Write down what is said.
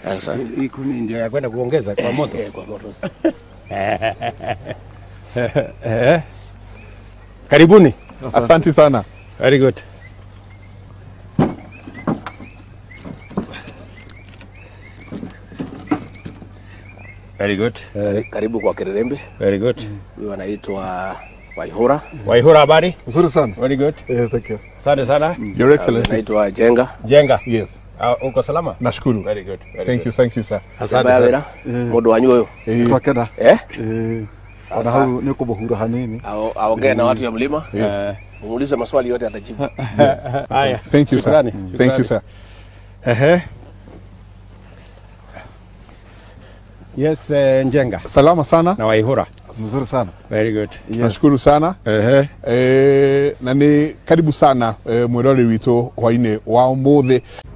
Sasa Hii kumi ndio ya kwenda kuongeza kwa moto. eh, kwa moto. Eh. Karibuni. Asante sana. Very good. Very good. Karibu kwa Kirerembe. Very good. Huyu anaitwa Waihura. Waihura habari? Nzuri sana. Very good. Yes, thank you. Asante sana. Your Huyu Excellency. anaitwa Jenga. Jenga. Yes. Uh, uko salama? Nashukuru. Very good. Very Thank you, good. thank you sir. Asante Mbaya sana. wĩra mũndũ wanyu ũyũ Eh, twakena eh? Eh, ona hau nä kå må hanini Ao- aongee na watu ya mlima Eh, umuulize maswali yote atajibu. Haya. Thank you sir. Shukrani, Thank you shukrani. sir. Ehe. Yes, eh, Njenga Salama sana. na Waihura. nzuri sana Very good. Nashukuru sana. Ehe. Eh, na nĩ karibu sana eh, mwĩrore witũ hwainĩ wa ũmũthĩ